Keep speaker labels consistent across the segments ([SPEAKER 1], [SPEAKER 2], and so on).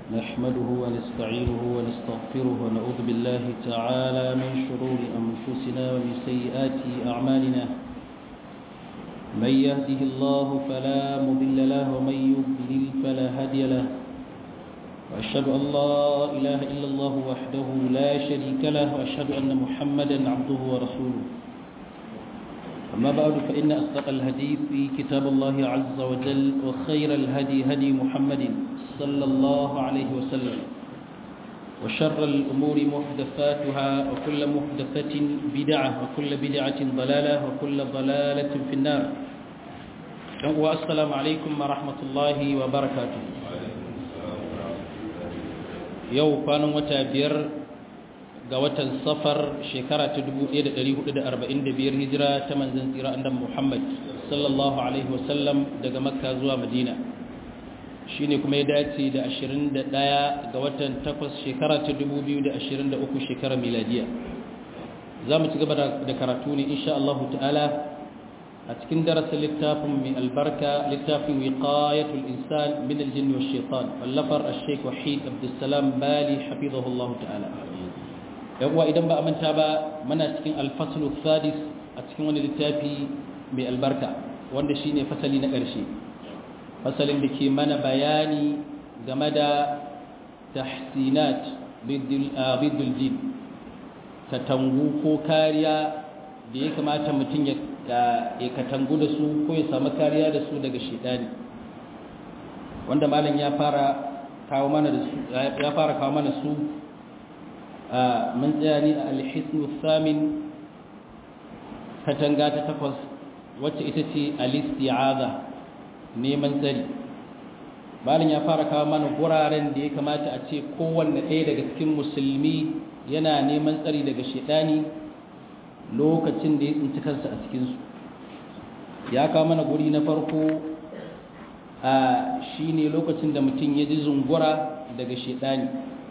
[SPEAKER 1] نحمده ونستعينه ونستغفره ونعوذ بالله تعالى من شرور أنفسنا ومن سيئات أعمالنا من يهده الله فلا مضل له ومن يضلل فلا هادي له وأشهد أن لا إله إلا الله وحده لا شريك له وأشهد أن محمدا عبده ورسوله أما بعد فإن أصدق الحديث في كتاب الله عز وجل وخير الهدي هدي محمد صلى الله عليه وسلم وشر الأمور محدثاتها وكل محدثة بدعة وكل بدعة ضلالة وكل ضلالة في النار والسلام عليكم ورحمة الله وبركاته yau kwanan wata biyar ga watan safar shekara ta 1445 hijira ta manzan tsira andan muhammad sallallahu alaihi wasallam daga makka zuwa madina shi ne kuma ya dace da 21 ga watan takwas shekara ta 2023 shekara miladiya za mu ci gaba da karatu ne insha Allah ta'ala a cikin darasin littafin mai albarka littafin wiqayatul insan min aljin wa shaitan wallafar ash-shaykh wahid abdussalam bali hafizahullah ta'ala yawa idan ba a manta ba muna cikin al-fasl sadis a cikin wani littafi mai albarka wanda shine fasali na ƙarshe fasalin da ke mana bayani game da tahsinat bidul jin katangu ko kariya da ya kamata mutum ya ya katangu da su ko ya samu kariya da su daga shidani wanda malam ya fara kawo mana da su ya fara kawo mana su mun tsaya ni a alhisnu samin katanga ta takwas wacce ita ce alisti'aza neman tsari malam ya fara kawo mana guraren da ya kamata a ce kowanne ɗaya daga cikin musulmi yana neman tsari daga shidani lokacin da ya tsinci kansa a cikinsu ya kawo mana guri na farko a shi ne lokacin da mutum ya ji zungura daga shaidani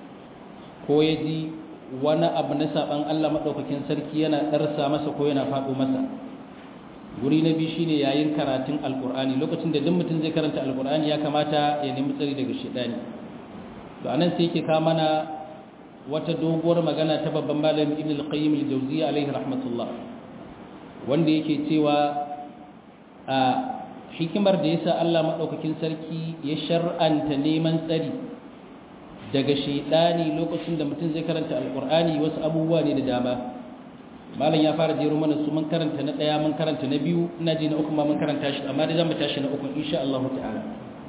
[SPEAKER 1] ko ya ji wani abu na saɓan allah maɗaukakin sarki yana ɗarsa masa ko yana faɗo masa guri na biyu shine yayin karatun alkur'ani lokacin da duk mutum zai karanta alkur'ani ya kamata ya nemi tsari daga shaidani to anan sai yake kawo mana wata doguwar magana ta babban malami ibn al-qayyim al-jawziyya alaihi rahmatullah wanda yake cewa a hikimar da yasa Allah madaukakin sarki ya shar'anta neman tsari daga shaydani lokacin da mutum zai karanta alqur'ani wasu abubuwa ne da dama malam ya fara jero mana su mun karanta na daya mun karanta na biyu ina ji na uku ma mun karanta shi amma dai zamu tashi na uku insha Allah ta'ala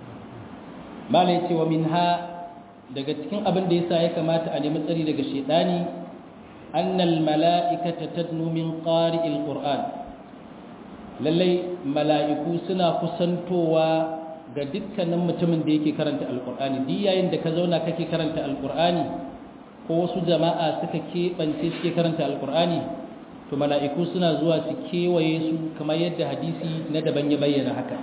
[SPEAKER 1] malam ya ce wa minha daga cikin abin da yasa ya kamata a nemi tsari daga shedani annal mala'ikata tadnu min qari'il qur'an lallai mala'iku suna kusantowa ga dukkanin mutumin da yake karanta alqur'ani duk yayin da ka zauna kake karanta alqur'ani ko wasu jama'a suka keɓance suke karanta alqur'ani to mala'iku suna zuwa su kewaye su kamar yadda hadisi na daban ya bayyana haka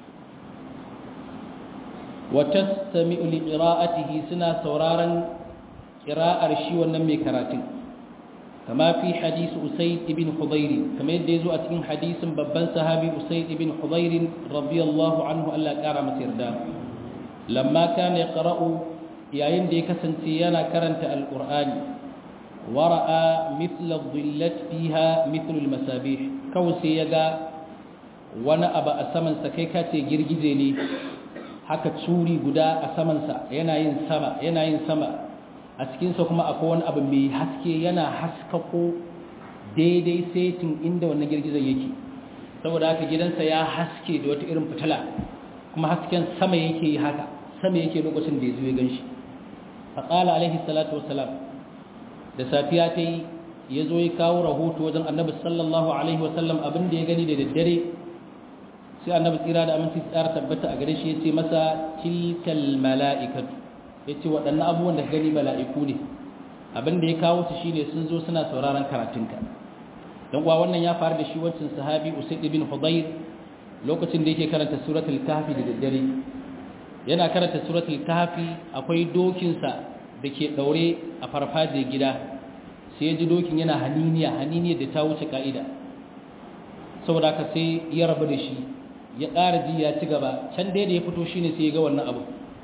[SPEAKER 1] وتستمع لقراءته سنا سورارا قراءة رشي ونمي كراتين كما في حديث أسيد بن حضير كما يدزو أتين حديث ببن صحابي أسيد بن حضير رضي الله عنه ألا كرم سردا لما كان يقرأ يعين دي كسنتيانا كرنت القرآن ورأى مثل الظلة فيها مثل المسابيح كوسي يغا وانا أبا أسمن سكيكاتي جرجزيني haka tsuri guda a samansa yana yin sama yana yin sama a cikinsa kuma akwai wani abu mai haske yana haskako daidai setin inda wannan girgizan yake saboda haka gidansa ya haske da wata irin fitila kuma hasken sama yake yi haka sama yake lokacin da ya zo ya gan shi faƙala alaihi salatu wasalam da safiya ta yi ya zo ya kawo rahoto wajen annabi sallallahu alaihi wasallam abin da ya gani da daddare sai annabi tsira da aminci tsara tabbata a gare shi ya ce masa tilkal mala'ikatu ya ce waɗannan abubuwan da ka gani mala'iku ne abin da ya kawo su shine sun zo suna sauraron karatunka don kuwa wannan ya faru da shi wancan sahabi usaid ibn hudayr lokacin da yake karanta suratul kahfi da daddare yana karanta suratul kahfi akwai dokinsa da ke daure a farfajiyar gida sai ya ji dokin yana haniniya haniniya da ta wuce ka'ida saboda haka sai ya rabu da shi ya ƙara ji ya ci gaba can dai da ya fito shine sai ya ga wannan abu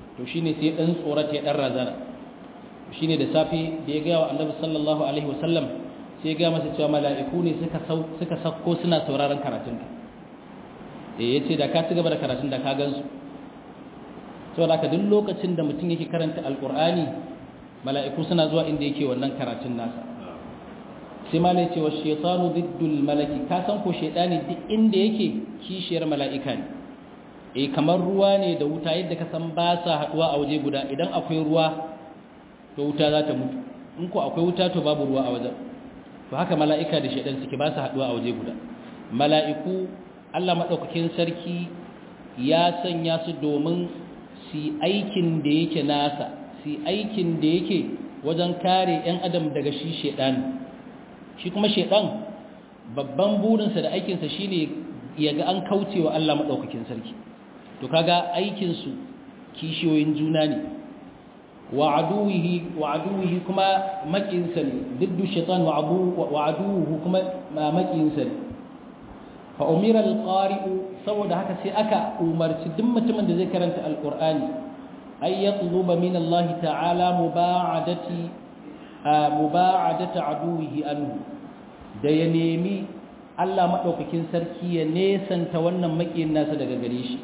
[SPEAKER 1] to shine sai dan tsorata ya dan razana shine da safi da ya ga wa annabi sallallahu alaihi wasallam sai ga masa cewa mala'iku ne suka suka sakko suna sauraron karatun ka eh yace da ka ci gaba da karatun da ka gansu saboda haka duk lokacin da mutum yake karanta alqur'ani mala'iku suna zuwa inda yake wannan karatun nasa sai malai ce wa shaytanu diddul malaki ka san ko shaytani duk inda yake kishiyar mala'ika ne eh kamar ruwa ne da wuta yadda ka san ba sa haduwa a waje guda idan akwai ruwa to wuta za ta mutu in ko akwai wuta to babu ruwa a wajen to haka mala'ika da shaytan suke ba sa haduwa a waje guda mala'iku Allah madaukakin sarki ya sanya su domin su aikin da yake nasa su aikin da yake wajen kare 'yan adam daga shi shaytani shi kuma shaidan babban burinsa da aikinsa shine ya ga an kaucewa Allah madaukakin sarki to kaga aikinsu kishiyoyin juna ne wa aduwihi wa aduwihi kuma makinsa ne diddu shaitan wa abu wa aduwuhu kuma makinsa ne fa umira alqari'u saboda haka sai aka umarci duk mutumin da zai karanta alqur'ani ay yatluba min Allah ta'ala muba'adati muba'adata aduwihi anhu da ya nemi Allah madaukakin sarki ya nesanta wannan makiyin nasa daga gare shi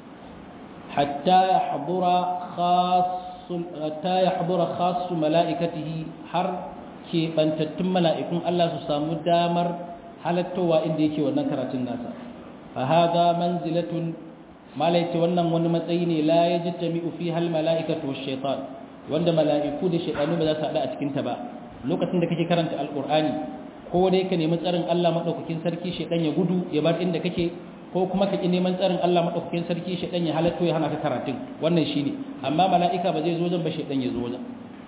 [SPEAKER 1] hatta yahdura khassul hatta yahdura khassu malaikatihi har ke bantattun mala'ikun Allah su samu damar halattowa inda yake wannan karatun nasa fa hadha manzilatun malaiti wannan wani matsayi ne la yajtami'u fiha al mala'ikatu wash shaitan wanda mala'iku da shaidanu ba za su haɗu a cikinta ba lokacin da kake karanta alƙur'ani ko dai ka nemi tsarin Allah maɗaukakin sarki shaidan ya gudu ya bar inda kake ko kuma ka ƙi neman tsarin Allah maɗaukakin sarki shaidan ya halatto ya hana ka karatun wannan shine amma mala'ika ba zai zo wajen ba shaidan ya zo wajen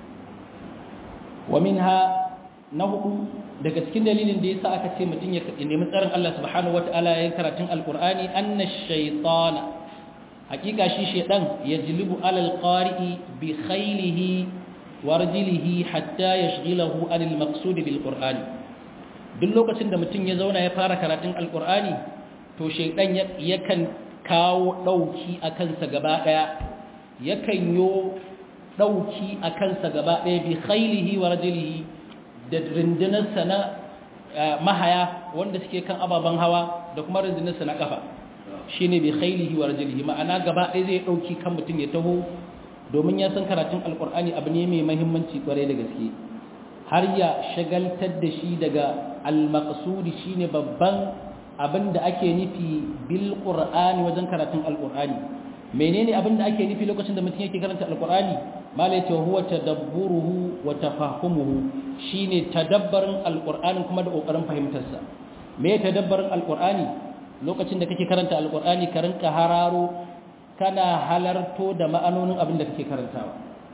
[SPEAKER 1] wa minha na hudu daga cikin dalilin da yasa aka ce mutum ya nemi tsarin Allah subhanahu wataala yayin karatun alƙur'ani anna shaytana hakika shi shedan yajlibu alal qari'i bi khaylihi wa rajlihi hatta yashghilahu anil maqsud bil qur'ani duk lokacin da mutum ya zauna ya fara karatun alqur'ani to shedan yakan kawo dauki akan sa gaba daya yakan yo dauki akan sa gaba daya bi khaylihi wa rajlihi da rundunar sana mahaya wanda suke kan ababan hawa da kuma rundunar sana kafa shi ne bai khailihi wa rajalihi ma'ana gaba ɗaya zai ɗauki kan mutum ya taho domin ya san karatun alƙur'ani abu ne mai mahimmanci ƙwarai da gaske har ya shagaltar da shi daga almaƙasudi shi ne babban abin da ake nufi bil ƙur'ani wajen karatun alƙur'ani menene abin da ake nufi lokacin da mutum yake karanta alƙur'ani malai ce huwa tadabburuhu wa tafahumuhu shine tadabbarin alƙur'ani kuma da ƙoƙarin fahimtarsa me tadabbarin alƙur'ani lokacin da kake karanta alkur'ani ka rinka hararo kana halarto da ma'anonin abin da kake karantawa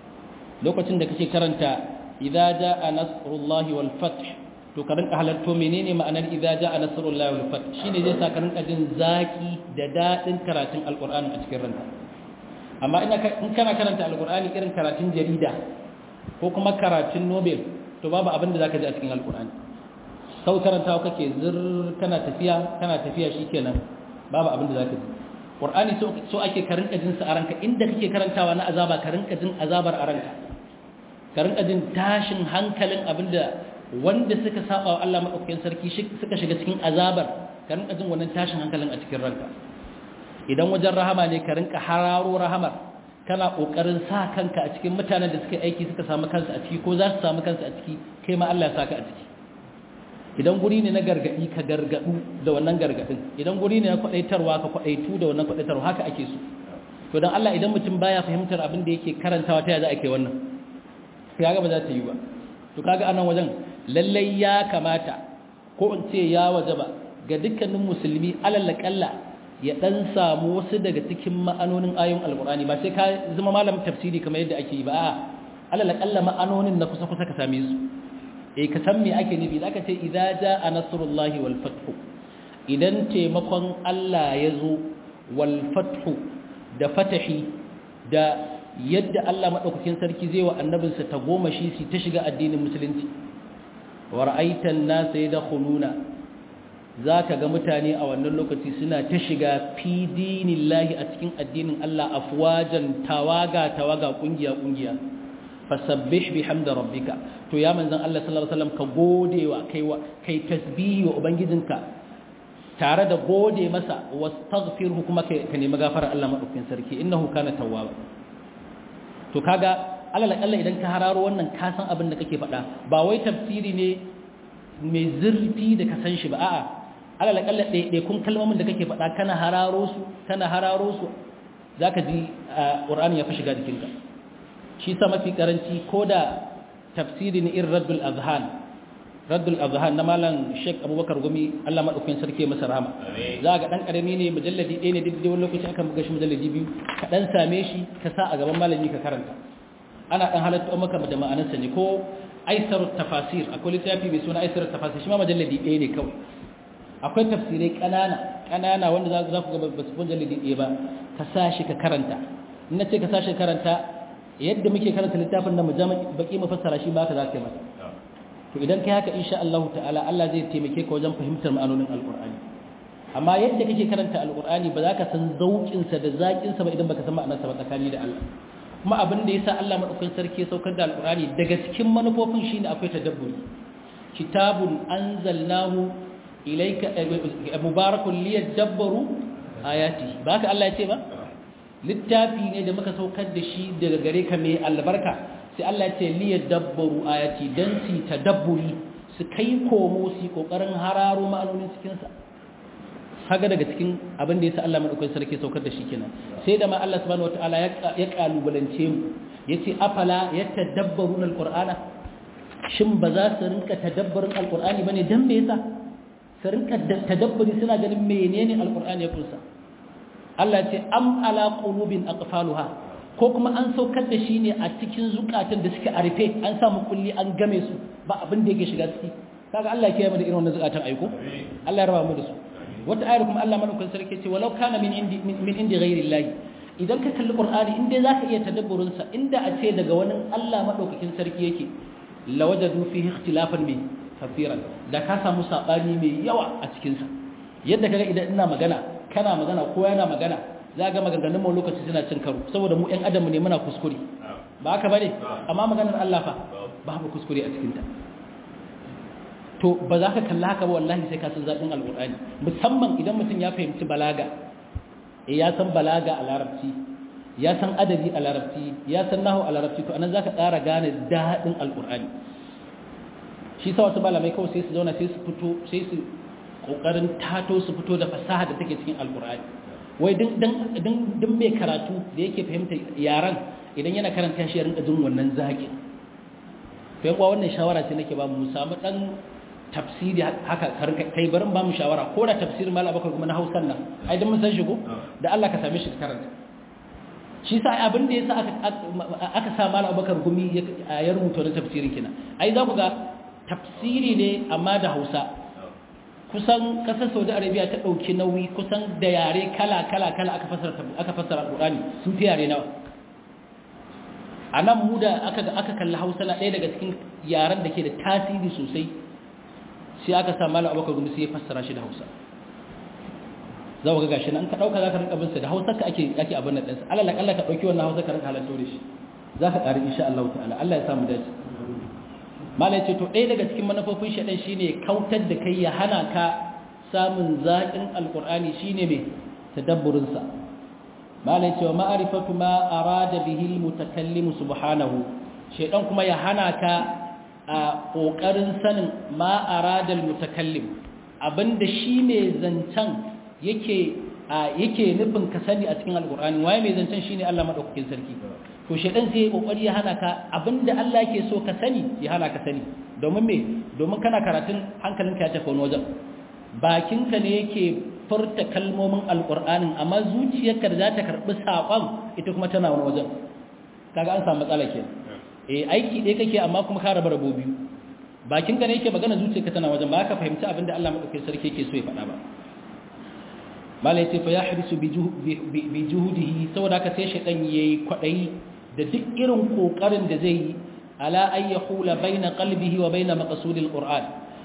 [SPEAKER 1] lokacin da kake karanta idza jaa nasrullahi wal fath to ka rinka halarto menene ma'anar idza jaa nasrullahi wal fath shine zai sa ka rinka jin zaki da dadin karatun alkur'ani a cikin ranka amma ina in kana karanta alkur'ani irin karatun jarida ko kuma karatun nobel to babu abin da zaka ji a cikin alkur'ani sau karantawa kake zir kana tafiya kana tafiya shikenan babu abin da zaka ji qur'ani so so ake ka rinka jin sa a ranka inda kake karantawa na azaba ka rinka jin azabar a ranka ka rinka jin tashin hankalin abinda wanda suka saba wa Allah madaukakin sarki suka shiga cikin azabar ka rinka jin wannan tashin hankalin a cikin ranka idan wajen rahama ne ka rinka hararo rahamar kana kokarin sa kanka a cikin mutanen da suka aiki suka samu kansu a ciki ko za su samu kansu a ciki kai ma Allah ya saka a ciki idan guri ne na gargadi ka gargadu da wannan gargadin idan guri ne na kwadaitarwa ka kwadaitu da wannan kwadaitarwa haka ake so to dan Allah idan mutum baya fahimtar abin da yake karantawa ta za a kai wannan kaga ba za ta yi ba to kaga anan wajen lallai ya kamata ko in ce ya wajaba ga dukkanin musulmi alal kalla ya dan samu wasu daga cikin ma'anonin ayoyin alqur'ani ba sai ka zama malamin tafsiri kamar yadda ake yi ba a'a alal kalla ma'anonin na kusa kusa ka same su eh ka san me ake nufi zaka ce idza jaa nasrullahi wal fath idan taimakon Allah ya zo wal fath da fatahi da yadda Allah madaukakin sarki zai wa annabinsa ta goma shi su ta shiga addinin musulunci wa ra'aitan nasa yadkhuluna zaka ga mutane a wannan lokaci suna ta shiga fi dinillahi a cikin addinin Allah afwajan tawaga tawaga kungiya kungiya fasabbih bihamdi rabbika to ya manzon Allah sallallahu alaihi wasallam ka gode wa kai wa kai tasbihi wa ubangijinka tare da gode masa wastaghfirhu kuma ka nemi gafarar Allah madaukakin sarki innahu kana tawwaba to kaga alal akalla idan ka hararo wannan ka san abin da kake faɗa ba wai tafsiri ne mai zurfi da ka san shi ba a'a alal akalla ɗaya kun kalmomin da kake faɗa kana hararo su kana hararo su zaka ji Qur'ani ya fi shiga jikinka shi sa mafi karanci ko da tafsiri ne irin Raddul Azhan Raddul Azhan na malam Sheikh Abubakar Gumi Allah madaukakin sarki masa rahama za ga dan karami ne mujalladi ɗaya ne duk da wani lokaci akan buga shi mujalladi biyu ka dan same shi ka sa a gaban malami ka karanta ana dan halatta maka da ma'anarsa ne ko aisarut tafasir akwai littafi mai suna aisarut tafasir shi ma majalladi ɗaya ne kawai akwai tafsirai ƙanana ƙanana wanda za ku ga ba su mujalladi ɗaya ba ka sa shi ka karanta in na ce ka sa shi karanta yadda muke karanta littafin nan mu jama baki mu fassara shi ba ka za ka yi masa to idan kai haka insha Allah ta'ala Allah zai taimake ka wajen fahimtar ma'anonin alqur'ani amma yadda kake karanta alqur'ani ba za ka san zaukin sa da zakin sa ba idan baka san ma'anarsa ba tsakani da Allah kuma abin da yasa Allah madaukakin sarki ya saukar da alqur'ani daga cikin manufofin shine akwai tadabburi kitabun anzalnahu ilayka mubarakun liyadabbaru ayati ba ka Allah ya ce ba littafi ne da muka saukar da shi daga gare ka mai albarka sai Allah ya ce liyadabbaru ayati dan su tadabburi su kai komo su kokarin hararo ma'anonin cikin sa kaga daga cikin abin da yasa Allah madaukakin sarki saukar da shi kenan sai da ma Allah subhanahu wataala ya kalubalance mu yace afala yatadabbaruna alqur'ana shin ba za su rinka tadabbarin alqur'ani bane dan me yasa su rinka tadabburi suna ganin menene alqur'ani ya kunsa Allah ce am ala qulubin aqfaluha ko kuma an saukar da shi ne a cikin zukatan da suke arfe an samu kulli an game su ba abin da yake shiga ciki kaga Allah ya kiyaye mu da irin wannan zukatan aiko Allah ya raba mu da su wata ayar kuma Allah madaukakin sarki ce walau kana min indi min indi ghairi llahi idan ka kalli qur'ani inda zaka iya tadabburin sa inda a ce daga wani Allah madaukakin sarki yake lawajadu fihi ikhtilafan bi kafiran da ka samu sabani mai yawa a cikin sa yadda kaga idan ina magana kana magana ko yana magana za ga maganganun mu lokaci suna cin karo saboda mu ɗan adam ne muna kuskure ba haka bane amma maganar Allah fa babu kuskure a cikin ta to ba za ka kalla haka ba wallahi sai ka san zaɓin alƙur'ani musamman idan mutum ya fahimci balaga eh ya san balaga a larabci ya san adabi a larabci ya san nahu a larabci to anan za ka ƙara gane daɗin alƙur'ani shi sa wasu malamai kawai sai su zauna sai su fito sai su ƙoƙarin tato su fito da fasaha da take cikin alƙur'ani wai din mai karatu da yake fahimta yaran idan yana karanta shi ya rinka jin wannan zaƙin to yan wannan shawara ce nake ba mu samu dan tafsiri haka kai barin ba mu shawara ko da tafsirin malam bakar kuma na hausan nan ai dan mun san shi ko da Allah ka same shi ka karanta shi sa abin da yasa aka aka sa malam bakar gumi ya rubuta wannan tafsirin kina ai za ku ga tafsiri ne amma da Hausa kusan kasar Saudi Arabia ta dauki nauyi kusan da yare kala kala kala aka fasara aka fasara Alqur'ani sun fi yare nawa anan mu da aka aka kalli Hausa na ɗaya daga cikin yaren da ke da tasiri sosai sai aka sa malam abubakar gumi sai ya fassara shi da hausa za ku ga gashi nan ka dauka za ka rinka binsa da hausa ka ake ake abin nan ɗansa alal akalla ka dauki wannan hausa ka rinka halatto da shi za ka ƙari insha Allah ta'ala Allah ya samu dace malam ce to ɗaya daga cikin manufofin shaɗan shine kautar da kai ya hana ka samun zaƙin alƙur'ani shine mai tadabburin sa malam ce wa ma'rifatu ma arada bihi almutakallim subhanahu shaydan kuma ya hana ka a ƙoƙarin sanin ma'aradal mutakallim abinda shi mai zancen yake yake nufin ka sani a cikin alƙur'ani waye mai zancen shi ne Allah maɗaukakin sarki to shaɗan sai ya ƙoƙari ya hana ka abinda Allah yake so ka sani ya hana ka sani domin me domin kana karatun hankalinka ya tafi wani wajen bakinka ne yake furta kalmomin alƙur'anin amma zuciyarka da za ta karɓi saƙon ita kuma tana wani wajen kaga an samu matsala kenan eh aiki ɗaya kake amma kuma ka raba rabo biyu bakin ka ne yake magana zuciyarka tana wajen ba ka fahimci abin da Allah madaukakin sarki yake so ya faɗa ba malai ce fa ya harisu bi juhudihi saboda haka sai shaytan yayi kwadayi da duk irin kokarin da zai yi ala ay yahula baina qalbihi wa baina maqsudil qur'an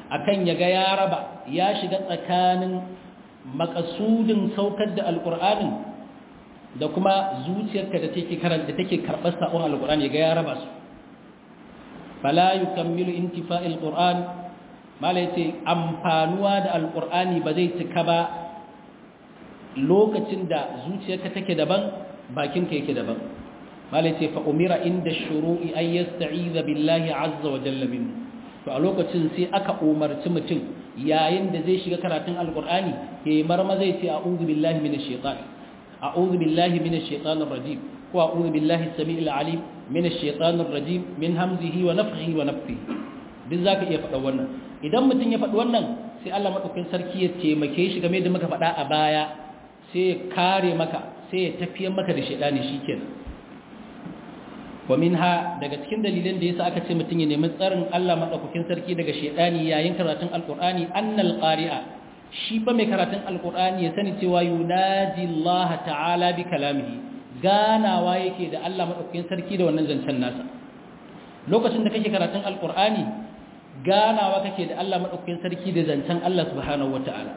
[SPEAKER 1] akan ya ga ya raba ya shiga tsakanin makasudin saukar da alƙur'anin da kuma zuciyarka da take karanta take karɓar sabon alƙur'ani ya ga ya raba su fala yukammilu intifa'il qur'an mala yace amfanuwa da alƙur'ani ba zai cika ba lokacin da zuciyarka take daban bakinka yake daban mala yace fa umira inda shuru'i ay yasta'iza billahi azza wa jalla minhu to a lokacin sai aka umarci mutum yayin da zai shiga karatun alkur'ani ya yi marma zai ce a'udhu billahi minash shaitan a'udhu billahi minash shaitanir rajim ko a'udhu billahi samii'il alim minash shaitanir rajim min hamzihi wa nafthihi wa nafthihi duk zaka iya faɗa wannan idan mutum ya faɗi wannan sai Allah madaukakin sarki ya taimake shi game da muka faɗa a baya sai ya kare maka sai ya tafiyar maka da shaitani shikenan wa minha daga cikin dalilan da yasa aka ce mutum ya nemi tsarin Allah madaukakin sarki daga shedani yayin karatun alqur'ani annal qari'a shi ba mai karatun alqur'ani ya sani cewa yunaji Allah ta'ala bi kalamihi ganawa yake da Allah madaukakin sarki da wannan zancen nasa lokacin da kake karatun alqur'ani ganawa kake da Allah madaukakin sarki da zancen Allah subhanahu wata'ala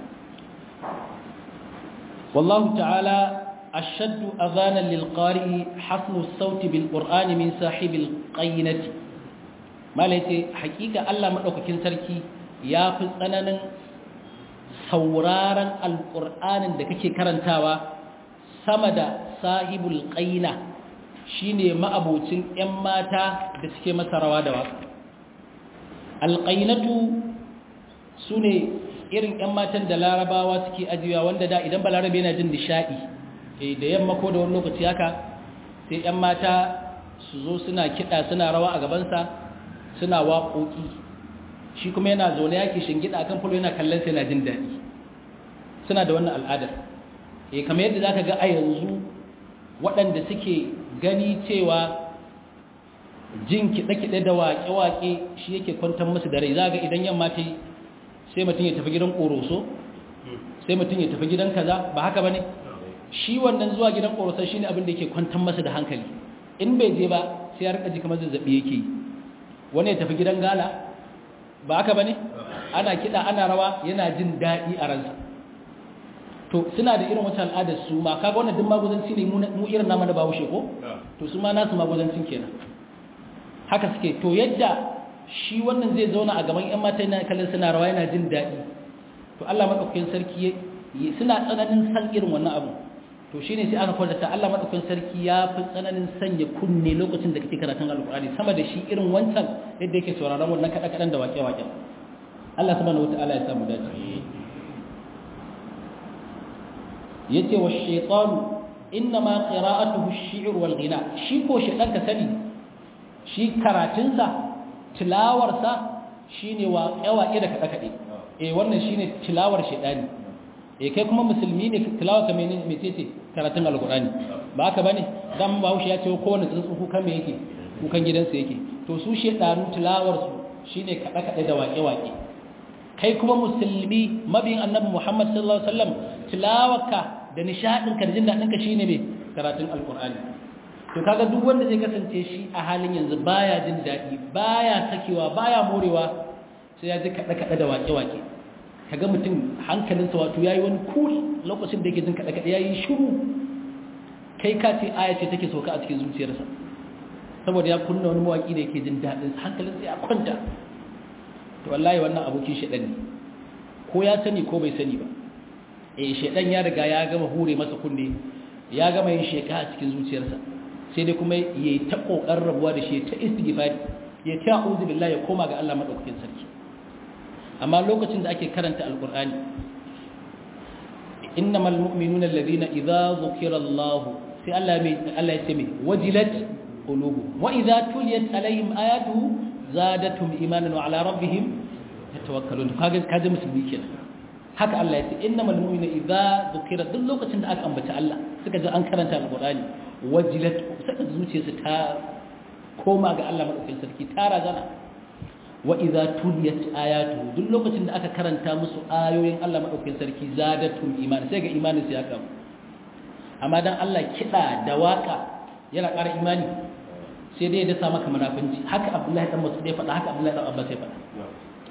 [SPEAKER 1] wallahu ta'ala أشد أذانا للقارئ حسن الصوت بالقرآن من صاحب القينة ما ليتي حقيقة الله مدوك كنسركي يا فسنن سورارا القرآن دكك كرنتاوا سمد صاحب القينة shine ma'abocin ƴan mata da suke masa rawa da waka alqainatu sune irin ƴan matan da larabawa suke ajiyewa wanda da idan balarabe yana jin nishadi da yamma ko da wani lokaci haka sai 'yan mata su zo suna kiɗa suna rawa a gabansa suna waƙoƙi shi kuma yana zaune yake shingida akan fulo yana kallon sai yana jin daɗi suna da wannan al'adar eh kamar yadda zaka ga a yanzu waɗanda suke gani cewa jin kiɗe-kiɗe da waƙe-waƙe shi yake kwantar musu da rai za ga idan yamma ta yi sai mutum ya tafi gidan ƙoroso sai mutum ya tafi gidan kaza ba haka ba ne shi wannan zuwa gidan ƙorosar shi ne abin da yake kwantar masa da hankali in bai je ba sai ya rika ji kamar zazzaɓi yake yi wani ya tafi gidan gala ba haka ba ne ana kiɗa ana rawa yana jin daɗi a ransa to suna da irin wata al'adar su ma kaga wannan duk maguzanci ne mu irin nama da bawushe ko to su ma nasu maguzancin kenan haka suke to yadda shi wannan zai zauna a gaban 'yan mata yana kallon suna rawa yana jin daɗi to Allah maɗaukakin sarki suna tsananin san irin wannan abu to shine sai aka kwatanta Allah madaukakin sarki ya fi tsananin sanya kunne lokacin da kake karatun alqur'ani sama da shi irin wancan yadda yake sauraron wannan kada kadan da wake wake Allah subhanahu wataala ya samu dace yace wa shaytanu inma qira'atuhu ash-shi'r wal ghina shi ko shaytan ka sani shi karatunsa tilawarsa shine waƙe waƙe da kada kade eh wannan shine tilawar shaytani eh kai kuma musulmi ne tilawa ka menene mecece karatun alqur'ani ba haka bane dan bahaushe ya ce kowanne tsuntsu kukan me yake kukan gidansa yake to su shedanu tilawar su shine kada kada da waƙe waƙe kai kuma musulmi mabiyin annabi Muhammad sallallahu alaihi wasallam tilawarka da nishadin ka da jin dadin ka shine me karatun alqur'ani to kaga duk wanda zai kasance shi a halin yanzu baya jin dadi baya sakewa baya morewa sai ya ji kada kada da waƙe waƙe kaga mutum hankalinsa wato yayi wani cool lokacin da yake jin kada kada yayi shiru kai ka ce aya ce take soka a cikin zuciyarsa saboda ya kunna wani mawaki da yake jin dadin hankalinsa ya kwanta to wallahi wannan abokin shedan ne ko ya sani ko bai sani ba eh shedan ya riga ya gama hure masa kunne ya gama yin sheka a cikin zuciyarsa sai dai kuma yayi ta kokarin rabuwa da shi ta istighfar ya ta a'udhu billahi ya koma ga Allah madaukakin sarki amma lokacin da ake karanta alkur'ani innamal mu'minuna alladhina idza dhukira Allah sai Allah mai Allah ya ce mai wajilat qulubuhum wa idza tuliyat alaihim ayatuhu zadatuhum imanan wa ala rabbihim yatawakkalun kaga kaje musulmi kenan haka Allah ya ce innamal mu'minuna idza dhukira duk lokacin da aka ambaci Allah suka ji an karanta alkur'ani wajilat suka zuciyarsu ta koma ga Allah madaukakin sarki ta razana wa idza tuliyat ayatu duk lokacin da aka karanta musu ayoyin Allah madaukakin sarki zadatum iman sai ga imanin su ya karu amma dan Allah kida da waka yana ƙara imani sai dai da sa maka munafinci haka Abdullahi dan Mas'ud ya faɗa haka Abdullahi dan Abbas ya faɗa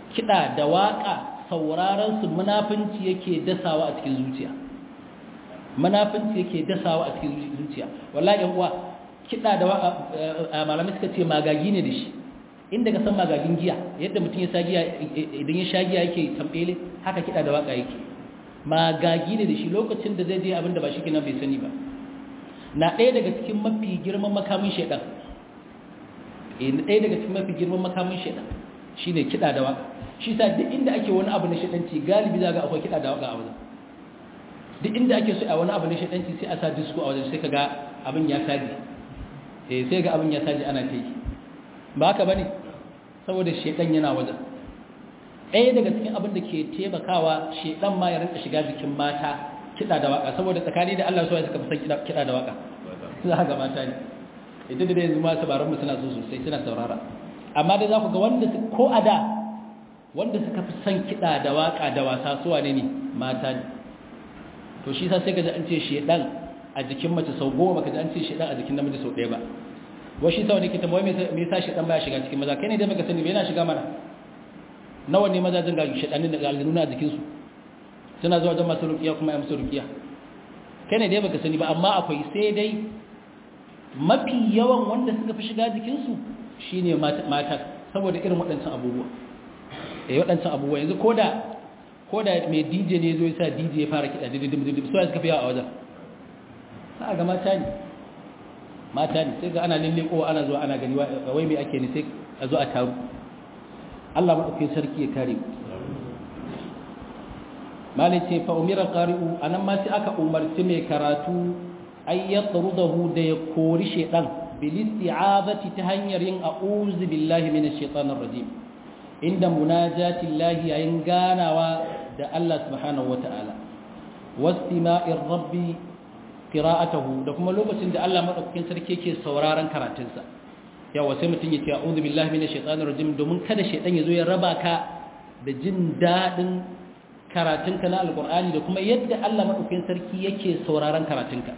[SPEAKER 1] kiɗa da waƙa sauraron su munafunci yake dasawa a cikin zuciya munafunci yake dasawa a cikin zuciya wallahi yan uwa kiɗa da waƙa malamai suka ce magagi ne da shi inda ka san magagin giya yadda mutum ya sa giya idan ya sha giya yake tambele haka kiɗa da waƙa yake magagi ne da shi lokacin da zai je abin da ba shi kenan bai sani ba na ɗaya daga cikin mafi girman makamin shaidan ɗaya daga cikin mafi girman makamin shaidan shi ne kiɗa da waka shi sa duk inda ake wani abu na shaidanci galibi za ga akwai kiɗa da waka a wajen duk inda ake so a wani abu na shaidanci sai a sa disko a wajen sai ka ga abin ya saji eh sai ga abin ya saji ana ta yi ba haka ba ne saboda shaidan yana wajen ɗaya daga cikin abin da ke taimakawa shaidan ma ya rinka shiga jikin mata kiɗa da waka saboda tsakani da Allah suwa suka fi san kiɗa da waka za ga mata ne idan da yanzu ma sabaran mu suna so sosai suna saurara amma dai za ku ga wanda ko a da wanda suka fi san kiɗa da waka da wasa suwa ne ne mata ne to shi sa sai ka ji an ce shedan a jikin mace sau goma ka ji an ce shedan a jikin namiji sau ɗaya ba wai shi sa wani kita mawai me yasa shedan baya shiga cikin maza kai ne dai baka sani ba yana shiga mana nawa ne mazajin ga shedanin da aljanu a jikinsu suna zuwa wajen masu rukiya kuma ya musu rukiya kai ne dai baka sani ba amma akwai sai dai mafi yawan wanda suka fi shiga jikinsu shine mata saboda irin waɗancan abubuwa eh waɗancan abubuwa yanzu koda koda mai DJ ne zo ya sa DJ ya fara kiɗa didim didim so suka fi yawa a wajen sa ga mata ne mata ne sai ga ana lalle ko ana zuwa ana gani wai me ake ne sai a zo a taru Allah madaukakin sarki ya kare mu malai ce fa umira qari'u anan ma sai aka umarci mai karatu ay yatrudahu da ya kori shedan bil isti'azati ta hanyar yin a'udhu billahi minash shaitanir rajim inda munajati llahi yayin ganawa da Allah subhanahu wata'ala wastima'ir rabbi qira'atuhu da kuma lokacin da Allah madaukakin sarki yake sauraron karatunsa yawa sai mutum ya ce a'udhu billahi minash shaitanir rajim domin kada shedan ya zo ya raba ka da jin dadin karatunka na alkur'ani da kuma yadda Allah maɗaukin sarki yake sauraron karatunka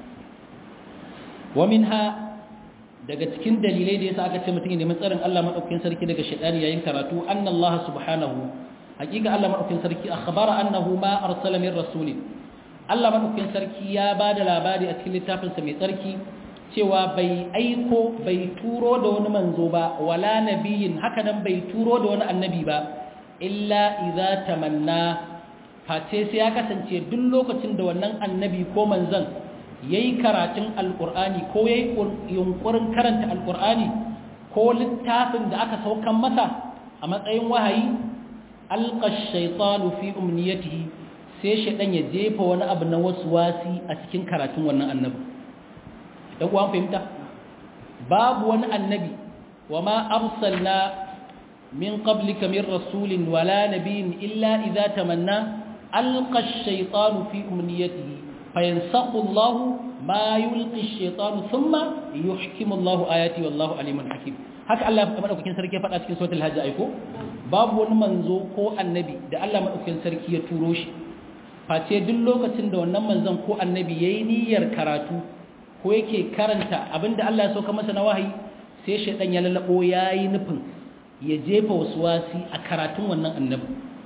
[SPEAKER 1] wa minha daga cikin dalilai da yasa aka ce mutum ne tsarin Allah maɗaukin sarki daga shaitani yayin karatu anna Allah subhanahu hakika Allah maɗaukin sarki akhbara annahu ma arsala min rasulin Allah maɗaukin sarki ya bada labari a cikin littafinsa mai tsarki cewa bai aiko bai turo da wani manzo ba wala nabiyin haka nan bai turo da wani annabi ba illa idza tamanna face sai ya kasance duk lokacin da wannan annabi ko manzan ya yi karatun alƙur'ani ko ya yi yunƙurin karanta alƙur'ani ko littafin da aka saukan masa a matsayin wahayi alƙash shaitanu fi umniyatihi sai shaidan ya jefa wani abu na wasu wasi a cikin karatun wannan annabi ɗan uwan fahimta babu wani annabi wa ma arsalna min qablika min rasulin wala nabiyyin illa idza tamanna ألقى الشيطان في أمنيته فينسخ الله ما يلقي الشيطان ثم يحكم الله آياته والله عليم حكيم haka Allah madaukakin sarki ya faɗa cikin suratul hajj aiko babu wani manzo ko annabi da Allah madaukakin sarki ya turo shi face duk lokacin da wannan manzon ko annabi yayi niyyar karatu ko yake karanta abinda Allah ya sauka masa na wahayi sai shaydan ya lalabo yayi nufin ya jefa waswasi a karatun wannan annabi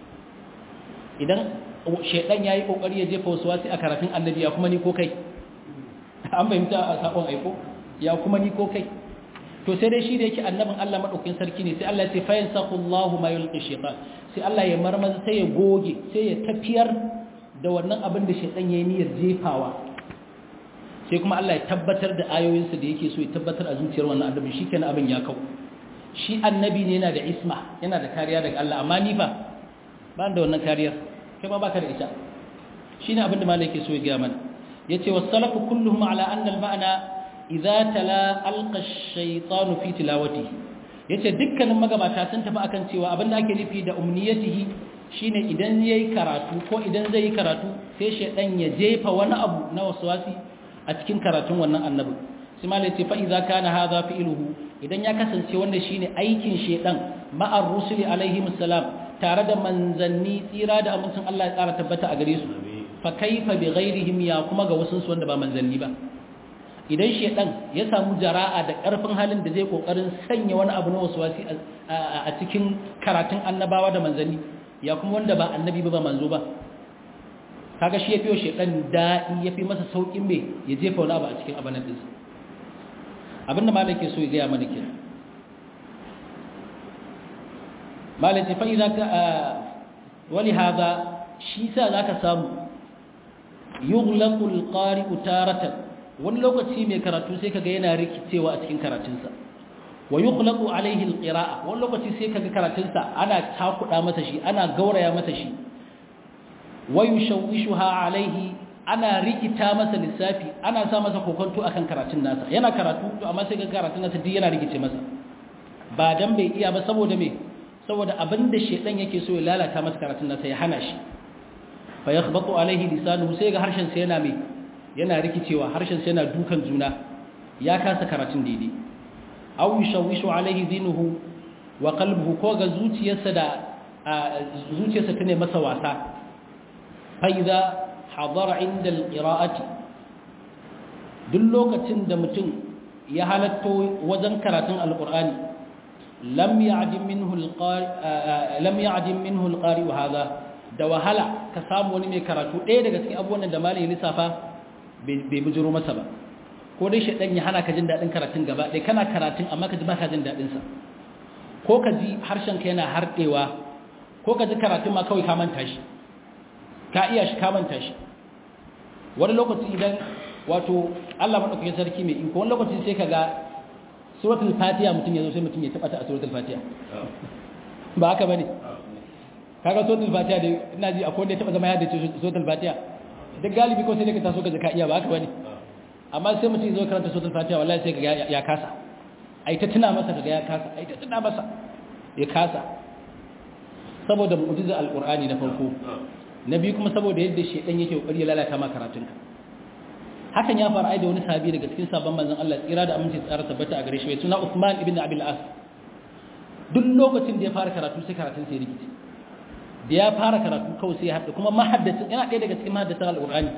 [SPEAKER 1] idan shaidan ya yi kokari ya jefa wasu wasi a karatun annabi ya kuma ni ko kai an fahimta a sakon aiko ya kuma ni ko kai to sai dai shi da yake annabin Allah madaukakin sarki ne sai Allah ya ce fa yansaqullahu ma yulqi shaytan sai Allah ya marmaza sai ya goge sai ya tafiyar da wannan abin da shaidan yayi niyyar jefawa sai kuma Allah ya tabbatar da ayoyinsa da yake so ya tabbatar a zuciyar wannan annabi shikenan abin ya kau shi annabi ne yana da isma yana da kariya daga Allah amma ni fa ba da wannan kariyar kai ma baka da ita shine abin da malai yake so ya ga mana yace was-salafu kulluhum ala anna al-ma'na idza tala alqa ash-shaytanu fi tilawatihi yace dukkanin magabata sun tafi akan cewa abin da ake nufi da umniyatihi shine idan yayi karatu ko idan zai yi karatu sai shaydan ya jefa wani abu na waswasi a cikin karatun wannan annabi sai malai yace fa idza kana hadha fi'luhu idan ya kasance wanda shine aikin shaydan ma'ar rusuli alaihi salam tare da manzanni tsira da amincin Allah ya tsara tabbata a gare su fa kaifa bi ghairihim ya kuma ga wasu su wanda ba manzanni ba idan shedan ya samu jara'a da karfin halin da zai kokarin sanya wani abu na waswasi a cikin karatun annabawa da manzanni ya kuma wanda ba annabi ba ba manzo ba kaga shi yafi shedan da'i yafi masa saukin me ya jefa wani abu a cikin abanan dinsa abinda malam ke so ya gaya mana kenan malam ce fa idza ka wali hada shi sa zaka samu yughlaqu alqari'u taratan wani lokaci mai karatu sai kaga yana rikicewa a cikin karatunsa wa yughlaqu alaihi alqira'a wani lokaci sai kaga karatunsa ana takuda masa shi ana gauraya masa shi wa yushawwishuha alaihi ana rikita masa lissafi ana sa masa kokonto akan karatun nasa yana karatu to amma sai ga karatun nasa duk yana rikice masa ba dan bai iya ba saboda me saboda abinda shedan yake so ya lalata masa karatun nasa ya hana shi fa yakhbatu alaihi lisanuhu sai ga harshen sa yana me yana rikicewa harshen sa yana dukan juna ya kasa karatun daidai aw yushawishu alaihi dinuhu wa qalbuhu ko ga zuciyarsa da zuciyarsa tane masa wasa fa idza hadara inda alqira'ati duk lokacin da mutum ya halatto wajen karatun alqur'ani lam ya'dim minhu alqari lam ya'dim minhu alqari hadha da wahala ka samu wani mai karatu ɗaya daga cikin abubuwan da malai lissafa bai bujuro masa ba ko dai shaɗan ya hana ka jin daɗin karatun gaba ɗaya kana karatun amma ka ji ba ka jin daɗinsa ko ka ji harshen ka yana harɗewa ko ka ji karatun ma kawai ka manta shi ka iya shi ka manta shi wani lokaci idan wato Allah maɗaukakin sarki mai iko wani lokaci sai ka ga suratul fatiha mutum ya zo sai mutum ya taɓa ta a suratul fatiha ba haka bane kaga suratul fatiha da ina ji akwai wanda ya taɓa zama ya da suratul fatiha duk galibi ko sai dai ka taso ka ka iya ba haka bane amma sai mutum zo karanta suratul fatiha wallahi sai kaga ya kasa ai ta tuna masa kaga ya kasa ai ta tuna masa ya kasa saboda mu'jiza alqur'ani na farko na biyu kuma saboda yadda shedan yake kokari ya lalata ma karatunka hakan ya faru ai da wani sahabi daga cikin sabon manzon Allah tsira da aminci tsara tabbata a gare shi mai suna Uthman ibn Abil As duk lokacin da ya fara karatu sai karatun sai rikici da ya fara karatu kawai sai ya haɗa kuma mahaddacin yana ɗaya daga cikin mahaddatan alqur'ani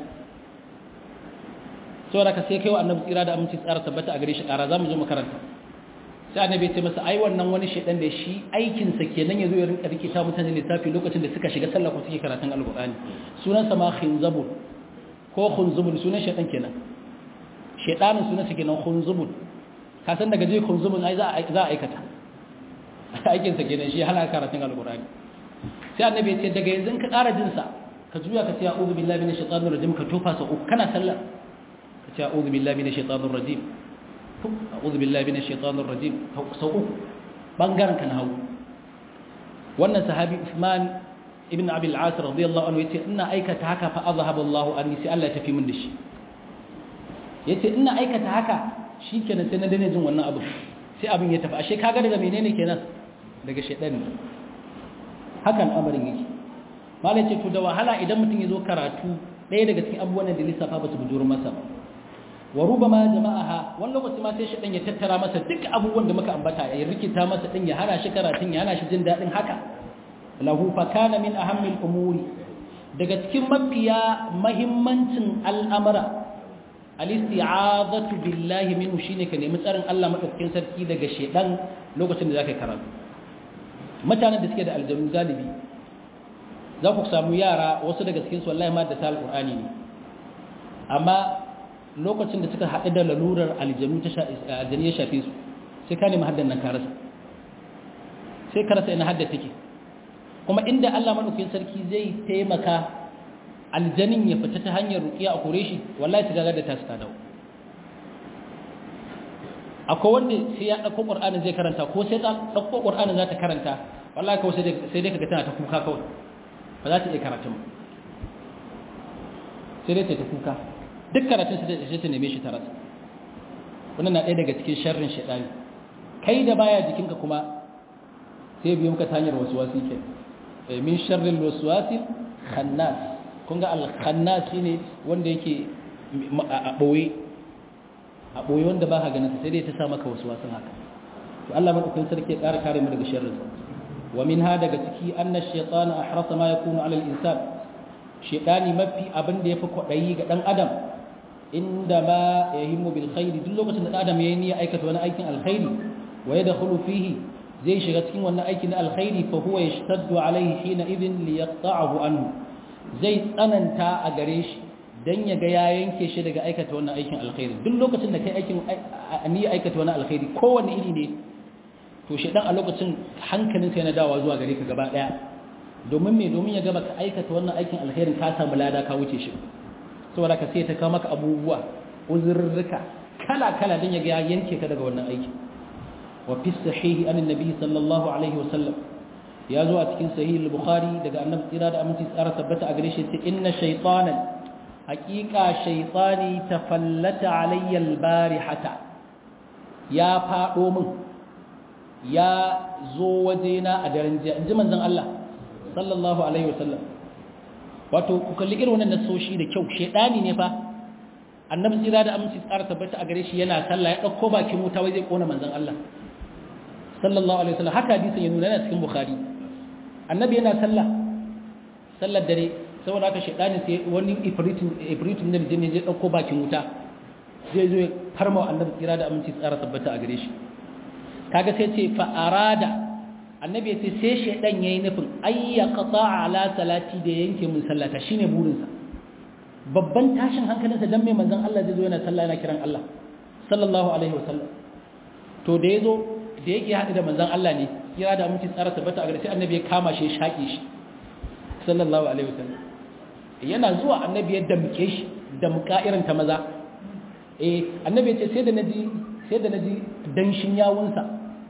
[SPEAKER 1] saboda ka sai kai wa annabi tsira da aminci tsara tabbata a gare shi ƙara za mu zo makaranta sai annabi ya ce masa ai wannan wani shaidan da shi aikinsa kenan ya zo ya rinka rikita mutane lissafi lokacin da suka shiga sallah ko suke karatun alƙur'ani sunansa ma khinzabul ko khunzubul sunan shaidan kenan shaidanin sunansa kenan khunzubul ka san daga je khunzubul ai za a aikata aikinsa kenan shi hana karatun alƙur'ani sai annabi ya ce daga yanzu ka ƙara jinsa ka juya ka ce a'udhu billahi minash shaitanir rajim ka tofa sa uku kana sallah ce a'udhu billahi minash shaitanir rajim a'udhu billahi minash shaitanir rajim sau uku bangaren kan hawo wannan sahabi Uthman ibn Abi al-As radiyallahu anhu yace ina aikata haka fa azhaba Allahu anni sai Allah ya tafi min da shi yace ina aikata haka shikenan sai na dane jin wannan abu sai abin ya tafi ashe kaga daga menene kenan daga shaitan ne hakan amarin yake malai ce to da wahala idan mutum ya zo karatu ɗaya daga cikin abubuwan da lissafa ba su bujuru masa ba wa rubama jama'aha wani lokaci ma sai shi dan ya tattara masa duk abubuwan da muka ambata ya rikita masa din ya hana shi karatun ya hana shi jin dadin haka lahu fa kana min ahammil umuri daga cikin mafiya mahimmancin al'amara al-isti'azatu billahi minhu shine ka nemi tsarin Allah madaukakin sarki daga shedan lokacin da zaka karatu mutanen da suke da aljanu galibi za ku samu yara wasu daga cikin su wallahi ma da ta alqur'ani ne amma lokacin da suka haɗu da lalurar aljanu ta aljani ya shafe su sai ka nemi haddan nan ka rasa sai ka rasa ina hadda take kuma inda Allah madaukakin sarki zai taimaka aljanin ya fita ta hanyar ruqiya a kore shi wallahi ta gagar da ta suka dawo akwai wanda sai ya ɗauko ƙur'anin zai karanta ko sai ta ɗauko ƙur'anin za ta karanta wallahi kawai sai dai kaga tana ta kuka kawai ba za ta iya karatun ba sai dai ta ta kuka duk karatun sai ta neme shi ta rasa wannan na ɗaya daga cikin sharrin shaɗani kai da baya jikinka kuma sai biyo muka ta hanyar wasu wasu ke min sharrin wasu wasu khannas kun ga al-khannas shine wanda yake a ɓoye a ɓoye wanda ba ka ganin sai dai ta sa maka wasu wasu haka to Allah madaukakin sarki ya ƙara kare mu daga sharrin wa min ha daga ciki anna shaytana ahrasa ma yakunu ala al-insan shaytani mafi abin da yafi kwadayi ga dan adam inda ma yahimmu bil khairi duk lokacin da adam yayi niyya aikata wani aikin alkhairi wa yadkhulu fihi zai shiga cikin wannan aikin alkhairi fa huwa yashtaddu alaihi hina idhin li yaqta'ahu anhu zai tsananta a gare shi dan ya ga ya yanke shi daga aikata wannan aikin alkhairi duk lokacin da kai aikin niyya aikata wani alkhairi kowanne iri ne to shedan a lokacin hankalin sai na dawa zuwa gare ka gaba daya domin me domin ya gaba ka aikata wannan aikin alkhairin ka samu lada ka wuce shi saboda ka sai ta kawo maka abubuwa uzurruka kala kala dan ya ga ya yanke ka daga wannan aiki wa fi sahihi an annabi sallallahu alaihi wasallam ya zo a cikin sahih al-bukhari daga annabi tsira da aminci tsara tabbata a gare shi ce inna shaytanan haqiqa shaytani tafallata alayya al-barihata ya fado min ya zo wajena a daren jiya inji manzon Allah sallallahu alaihi wasallam wato ku kalli irin wannan nasoshi da kyau shedani ne fa annabi tsira da aminci tsara tabbata a gare shi yana sallah ya dauko bakin wuta wai zai kona manzon Allah sallallahu alaihi wasallam haka hadisin ya nuna yana cikin bukhari annabi yana sallah sallar dare saboda haka shedani sai wani ifritin ifritin da jinni zai dauko bakin wuta zai zo ya farma annabi tsira da aminci tsara tabbata a gare shi kaga sai ce fa arada annabi yace sai shedan yayi nufin ayya qata ala salati da yanke mun sallata shine burinsa babban tashin hankalinsa dan mai manzon Allah zai zo yana sallah yana kiran Allah sallallahu alaihi wasallam to da yazo da yake hadu da manzon Allah ne kira da mutum tsara tabbata a gare sai annabi ya kama shi ya shaƙe shi sallallahu alaihi wasallam yana zuwa annabi ya damke shi da muka irin ta maza eh annabi ya ce sai da naji sai da naji danshin yawunsa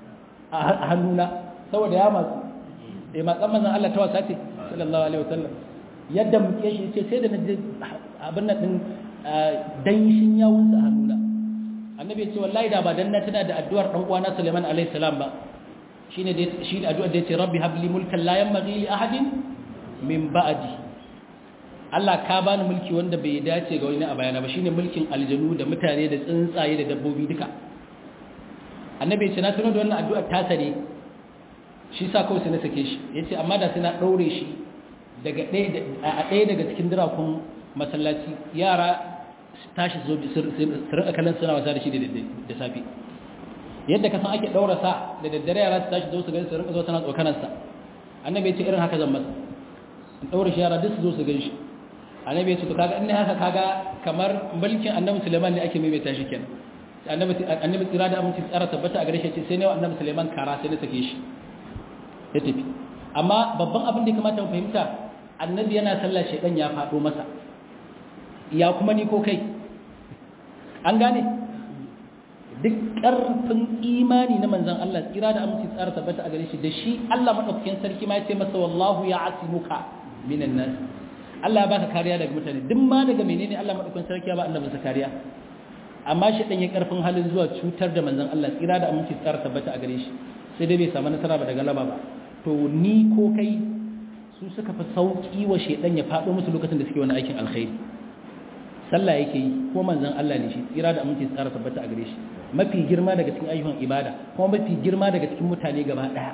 [SPEAKER 1] a hannuna saboda ya matsu eh matsan manzon Allah ta wasa ce sallallahu alaihi wasallam ya damke shi ce sai da naji abin nan din danshin yawunsa a hannuna annabi ya ce wallahi da ba dan na tana da addu'ar dan uwana Sulaiman alaihi salam ba shine da shi addu'ar da ya ce rabbi habli mulkan la yanbaghi li ahadin min ba'di Allah ka bani mulki wanda bai dace ga wani a bayana ba shine mulkin aljanu da mutane da tsuntsaye da dabbobi duka annabi ya ce na tuno da wannan addu'ar ta sare shi sa kawai sai na sake shi yace amma da sai na daure shi daga ɗaya a ɗaya daga cikin dirakun masallaci yara tashi su rinka kallon suna wasa da shi da safe yadda ka san ake daura sa da daddare yara su tashi zo su gani su rinka zo tana tsokanarsa annabi ya ce irin haka zan masa in daura shi yara duk su zo su gani shi annabi ya ce to kaga in ne haka kaga kamar mulkin annabi Suleiman ne ake maimaita shi kenan annabi annabi tsira da aminci tsara tabbata a gare shi ce sai ne annabi Suleiman kara sai na sake shi ya tafi amma babban abin da ya kamata mu fahimta annabi yana sallah shedan ya fado masa ya kuma ni ko kai an gane duk ƙarfin imani na manzan Allah tsira da aminci tsara tabbata a gare shi da shi Allah madaukakin sarki ma ya ce masa wallahu ya asimuka minan nas Allah ya baka kariya daga mutane duk ma daga menene Allah madaukakin sarki ya ba annabi sa kariya amma shi dan ya ƙarfin halin zuwa cutar da manzan Allah tsira da aminci tsara tabbata a gare shi sai dai bai samu nasara ba daga laba ba to ni ko kai su suka fi sauki wa shedan ya faɗo musu lokacin da suke wani aikin alkhairi sallah yake yi ko manzon Allah ne shi tsira da aminci tsara tabbata a gare shi mafi girma daga cikin ayyukan ibada kuma mafi girma daga cikin mutane gaba daya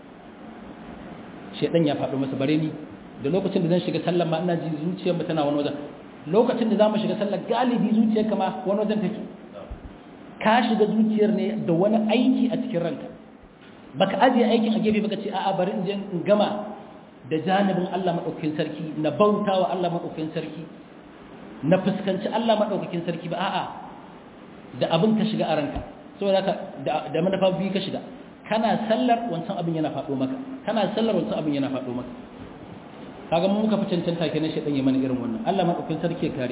[SPEAKER 1] shedan ya faɗo masa bare ni da lokacin da zan shiga sallar ma ina ji zuciyar mu tana wani wajen lokacin da zamu shiga sallar galibi zuciyar kama wani wajen take ka shiga zuciyar ne da wani aiki a cikin ranka baka ajiye aikin a gefe baka ce a'a bari in je in gama da janibin Allah madaukakin sarki na bautawa Allah madaukakin sarki na fuskanci Allah maɗaukakin sarki ba a'a da abin ka shiga a ranka saboda ka da manufa biyu ka shiga kana sallar wancan abin yana faɗo maka kana sallar wancan abin yana faɗo maka kaga mun muka fi cancanta kenan shi ya mana irin wannan Allah maɗaukakin sarki ya kare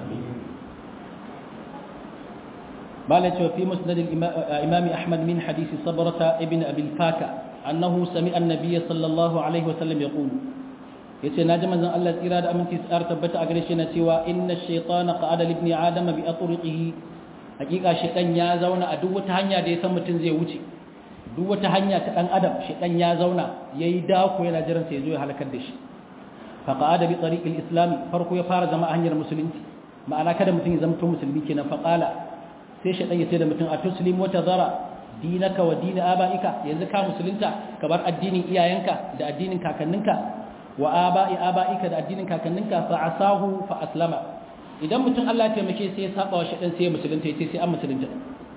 [SPEAKER 1] bala cewa fi musnad al-imam Ahmad min hadith sabrata ibn abi al-faka annahu sami'a an-nabiy sallallahu alaihi wasallam yaqulu yace naji manzon Allah tsira da aminci tsar tabbata a gare shi na cewa inna shaytana qa'ada li ibni adama bi atriqihi hakika shaytan ya zauna a duk wata hanya da ya san mutun zai wuce duk wata hanya ta dan adam shaytan ya zauna yayi dako yana jiran sai zo ya halakar da shi fa qa'ada bi tariqil islam farko ya fara zama hanyar musulunci ma'ana kada mutun ya zama musulmi kenan fa qala sai shaytan ya ce da mutun atuslim wa tadhara dinaka wa din abaika yanzu ka musulunta ka bar addinin iyayenka da addinin kakanninka wa aba'i aba'ika da addinin kakanninka fa asahu fa aslama idan mutum Allah ya taimake sai ya saba wa shaɗan sai ya musulunta ya ce sai an musulunta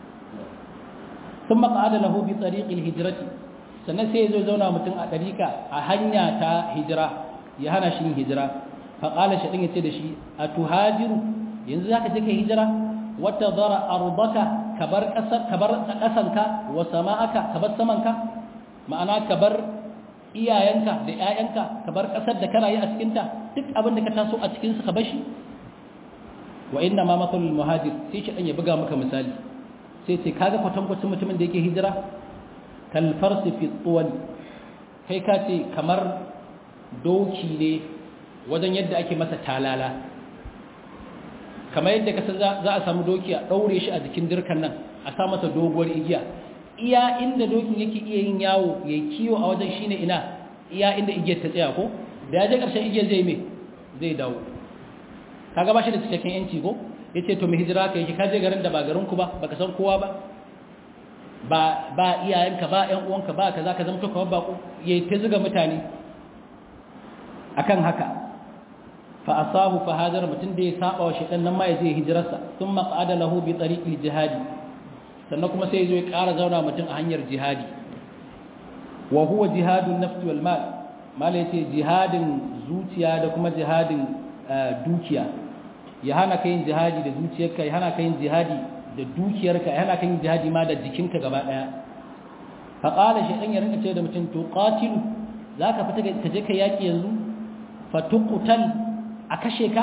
[SPEAKER 1] ثم قعد له بطريق الهجرة sannan sai ya zo zauna mutum a ɗariƙa a hanya ta hijira ya hana shi yin hijira faƙala shi ɗin ya ce da shi a tuhajiru yanzu za ka je ka hijira wata zara arbaka ka bar ƙasanka wa sama'aka ka bar samanka ma'ana ka bar iyayenka da ‘ya'yanka ka bar ƙasar da kana yi a cikinta duk abin da ka taso a cikinsu ka bashi wa inna ma matsalul muhajir sai shi ɗan ya buga maka misali sai ce kaga kwatankwacin mutumin da yake hijira kalfarsi fi tsuwani kai ka ce kamar doki ne wajen yadda ake masa talala kamar yadda ka za a samu doki a ɗaure shi a jikin dirkan nan a sa masa doguwar igiya iya inda dokin yake iya yin yawo ya kiwo a wajen shine ina iya inda igiyar ta tsaya ko da ya je ƙarshen igiyar zai me zai dawo kaga ba shi da cikakken yanci ko ya ce to mai hijira ka yake kaje garin da ba garinku ba baka san kowa ba ba ba iyayenka ba ƴan uwanka ba kaza ka zama to kamar bako ya ta zuga mutane akan haka fa asahu fa hajar mutun da ya saba wa shedan nan ma ya je hijirarsa thumma qada lahu bi tariqil jihadi sannan kuma sai ya zo ya ƙara zauna mutum a hanyar jihadi wa huwa jihadun nafsi wal mal mal yace jihadin zuciya da kuma jihadin dukiya ya hana ka yin jihadi da zuciyarka ya hana ka yin jihadi da dukiyarka ya hana ka yin jihadi ma da jikinka gaba daya fa qala shaytan ya rinka ce da mutum to qatilu zaka fita ka je ka yaki yanzu fa tuqtal a kashe ka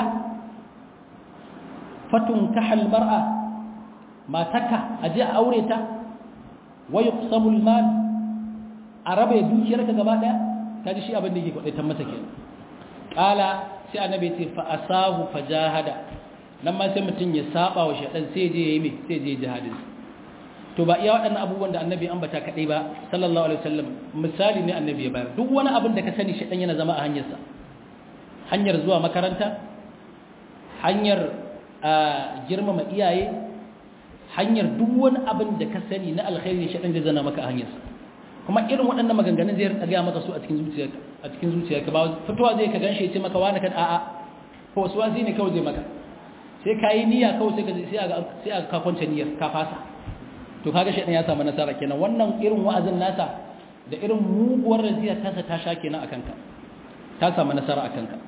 [SPEAKER 1] fatun kahal mar'a mataka aje a aure ta wa yuqsamu al-mal arabe dukiyarka gaba daya kaji shi abin da yake kwadaitan masa kenan qala sai annabi ce fa asahu fajahada nan ma sai mutun ya saba wa shedan sai je yayi me sai je jihadin to ba iya waɗannan abubuwan da annabi ambata kadai ba sallallahu alaihi wasallam misali ne annabi ya bayar duk wani abin da ka sani shedan yana zama a hanyarsa hanyar zuwa makaranta hanyar girmama iyaye hanyar duk wani abin da ka sani na alkhairi shedan zai zana maka a hanyarsa kuma irin waɗannan maganganun zai rinka gaya maka su a cikin zuciyarka a cikin zuciyarka ba fitowa zai ka ganshi ya ce maka wani kan a'a ko wasu wasi ne kawai zai maka sai ka yi niyya kawai sai ka sai a sai a ka kwance niyyar ka fasa to kaga shedan ya samu nasara kenan wannan irin wa'azin nasa da irin muguwar raziya ta sa ta sha kenan akan ka ta samu nasara akan ka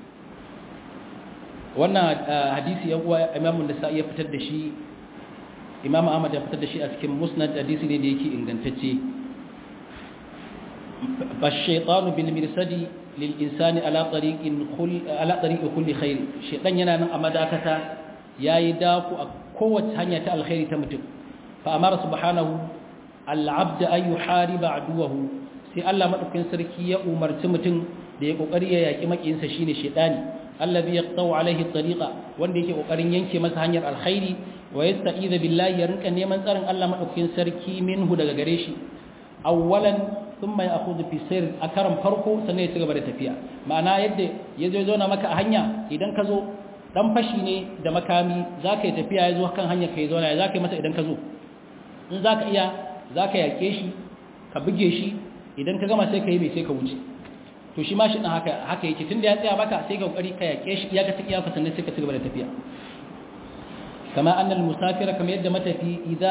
[SPEAKER 1] wannan hadisi yan uwa imamu da sa ya fitar da shi imamu ahmad ya fitar da shi a cikin musnad hadisi ne da yake ingantacce فالشيطان بالمرصد للإنسان على طريق كل على طريق كل خير شيطان yana nan a madakata yayi daku a kowace hanya ta alkhairi ta mutum fa amara subhanahu al-abd an yuhariba aduwahu sai Allah madaukakin sarki ya umarci mutum da ya kokari ya yaki makiyinsa shine shaytani allazi yaqtau alaihi tariqa wanda yake kokarin yanke masa hanyar alkhairi wa yasta'iza billahi ya rinka neman tsarin Allah madaukakin sarki minhu daga gare shi awwalan thumma ya'khudhu fi sir a karan farko sannan ya ci gaba da tafiya ma'ana yadda yazo zo na maka a hanya idan ka zo dan fashi ne da makami zaka yi tafiya yazo kan hanya kai zo na zaka yi masa idan ka zo in zaka iya zaka yake shi ka buge shi idan ka gama sai ka yi mai sai ka wuce to shi ma shi dan haka haka yake tunda ya tsaya maka sai ka kokari ka yake shi iya ka tsaya ka sannan sai ka ci gaba da tafiya kama annal musafira kamar yadda matafi idza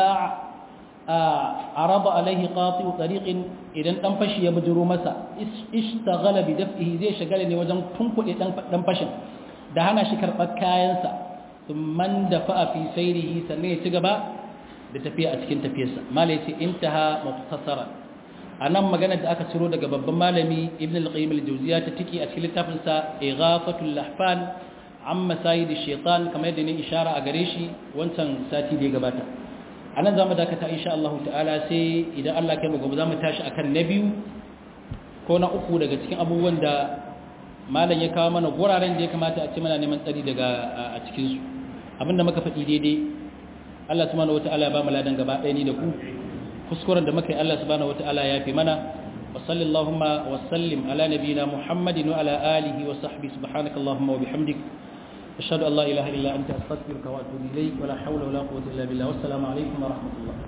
[SPEAKER 1] araba alaihi qati'u tariqin idan dan fashi ya bujuro masa ishtaghala bi daf'ihi zai shagala ne wajen tunkuɗe dan dan fashin da hana shi karɓar kayansa thumman dafa fi sayrihi sannan ya ci gaba da tafiya a cikin tafiyarsa malai ce intaha mukhtasara anan magana da aka ciro daga babban malami ibn al-qayyim al-jawziya ta tiki a cikin littafin sa ighafatul lahfan amma sayid shaitan kamar yadda ne ishara a gare shi wancan sati da ya gabata a nan za mu dakata insha Allah ta'ala sai idan Allah kai mu gobe za mu tashi akan na biyu ko na uku daga cikin abubuwan da malam ya kawo mana guraren da ya kamata a ce mana neman tsari daga a cikin su abinda muka faɗi daidai Allah subhanahu wata'ala ya ba mu ladan gaba ɗaya ni da ku kuskuren da muka yi Allah subhanahu wata'ala ya fi mana wa sallallahu wa sallim ala nabiyina Muhammadin wa ala alihi wa sahbihi subhanakallahumma wa bihamdik أشهد أن لا إله إلا أنت أستغفرك وأتوب إليك ولا حول ولا قوة إلا بالله والسلام عليكم ورحمة الله